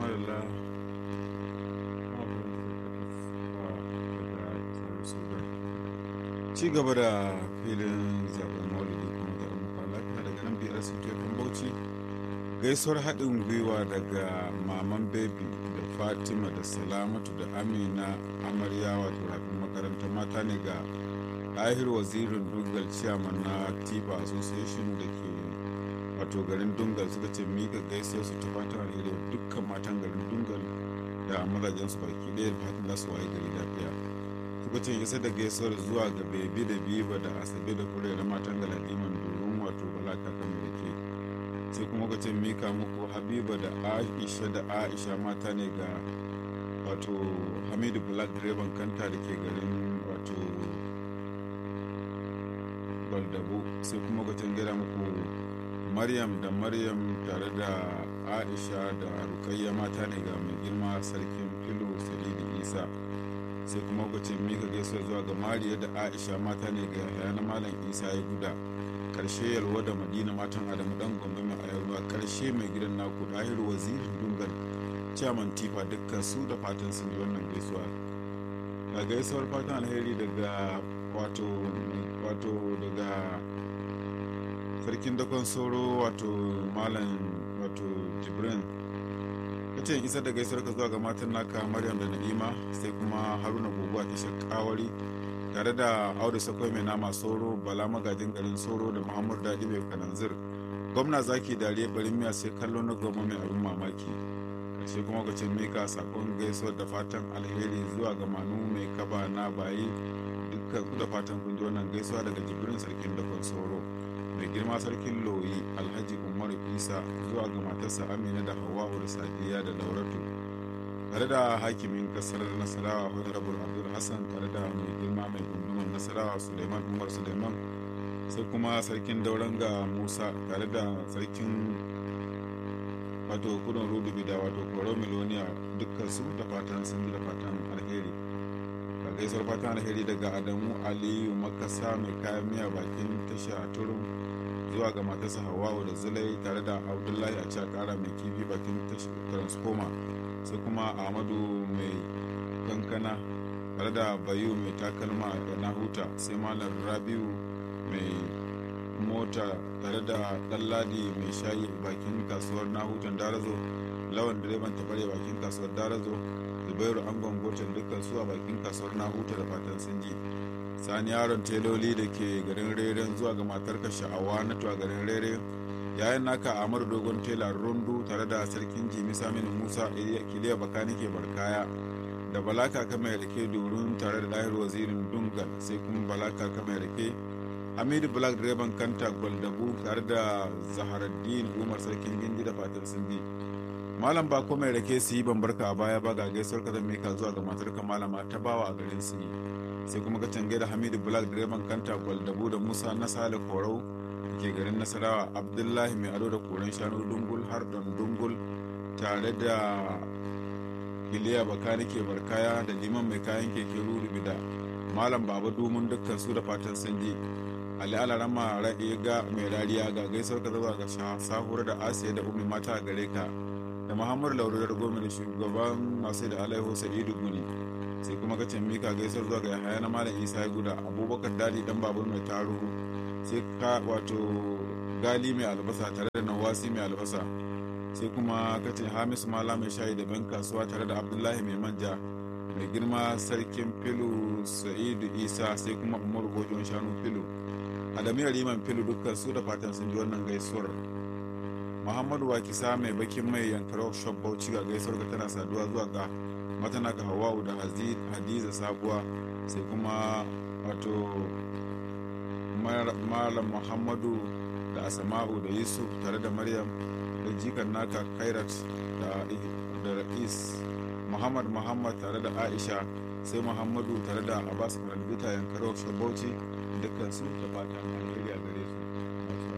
madalla ci gaba da filin zaben maulidi kuma zaben mafalaka daga nan biyar suke kan bauchi gaisuwar haɗin gwiwa daga maman baby da fatima da salamatu da amina amarya wato rafin makarantar mata ne ga ahir wazirin dungal ciyaman na tifa association da ke wato garin dungal suka ce mika gaisuwar su ta fatan alheri dukkan matan garin dungal da mazajen su baki ɗaya da fatan za su waye gari lafiya suka ce isa da gaisuwar zuwa ga bebi da biba da asabe da kure da matan galadiman domin wato balaka kan da ke sai kuma ka ce mika muku habiba da aisha da aisha mata ne ga wato hamidu black direban kanta da ke garin wato baldabu sai kuma ka gida muku maryam da maryam tare da aisha da rukayya mata ne ga mai girma sarkin filo sadidu isa sai kuma lokacin mika gaisuwa zuwa ga mariya da aisha mata ne ga yaya na malam isa ya guda karshe yalwa da madina matan adamu dan gombe mai ayarwa karshe mai gidan naku dahiru wazirin dungal chairman tifa dukkan su da fatan sun yi wannan gaisuwa ga gaisuwar fatan alheri daga wato wato daga sarkin dakon soro wato malam wato jibrin kace isa da gaisuwar ka zuwa ga matan naka maryam da na'ima sai kuma haruna guguwa ta shakawari tare da audu sakwai mai nama soro bala magajin garin soro da muhammadu dadi mai kananzir gwamna zaki dariya barin miya sai kallo na goma mai abin mamaki karshe kuma ka mika sakon gaisuwar da fatan alheri zuwa ga manu mai kaba na bayi dukkan ku da fatan kun ji wannan gaisuwa daga jibrin sarkin dakon soro mai girma sarkin loyi alhaji umar isa zuwa ga matarsa amina da hawa'u da sadiya da lauratu tare da hakimin kasar nasarawa honorable abdul hassan tare da mai girma mai gunduman nasarawa suleiman umar suleiman sai kuma sarkin dauranga musa tare da sarkin wato kudin rudubi da wato koro miloniya dukkan su da fatan sun da fatan alheri ga gaisuwar fatan alheri daga adamu aliyu makasa mai kayan miya bakin tasha a turun zuwa ga matarsa hawa'u da zulai tare da abdullahi a kara mai kifi bakin transformer sai kuma ahmadu mai kankana tare da bayu mai takalma da nahuta sai malam rabiu mai mota tare da ɗanladi mai shayi bakin kasuwar nahutan darazo lawan direban tabare bakin kasuwar darazo zubairu angon gotan dukkan su a bakin kasuwar nahuta da fatan sun ji sani yaron teloli da ke garin reren zuwa ga matarka sha'awa na tuwa garin rere yayin naka amur dogon tela rundu tare da sarkin jimi saminu musa kiliya bakani ke barkaya da balaka ka mai rake durun tare da lahir wazirin dungal sai kuma balaka ka mai rake hamidu black direban kanta gwaldabu tare da zaharaddin umar sarkin gindi da fatan sun bi malam ba ko mai rake su yi bambarka a baya ba ga gaisuwar ka zan mika zuwa ga matarka malama ta bawa a garin su yi sai kuma ka cange da hamidu black direban kanta gwaldabu da musa na sale korau ke garin nasarawa abdullahi mai ado da koren shanu dungul har don dungul tare da iliya bakani ke barkaya da liman mai kayan keke ruru da malam baba domin dukkan su da fatan sun ji ali alarama raɗe ga mai rariya ga gaisuwar ka zuwa ga sahura da asiya da umi mata a gare ka da muhammadu laurar goma da shugaban masu da alaihu sa'idu guni sai kuma ka mika gaisuwar zuwa ga yahaya na malam isa ya guda abubakar dadi dan babur mai taro sai ka wato gali mai albasa tare da nawasi mai albasa sai kuma ka ce hamisu mala mai shayi da ban kasuwa tare da abdullahi mai manja mai girma sarkin filu sa'idu isa sai kuma umaru gojon shanu filu adamu riman filu dukkan su da fatan sun ji wannan gaisuwar muhammadu wakisa mai bakin mai yankar shop bauchi ga gaisuwar ka tana saduwa zuwa ga matana ga hawa'u da hadiza sabuwa sai kuma wato malam muhammadu da asama'u da yusuf tare da maryam da jikan naka kairat da ra'is muhammad muhammad tare da aisha sai muhammadu tare da abbas kalbita yankaro shabauci dukkan su da fatan alheri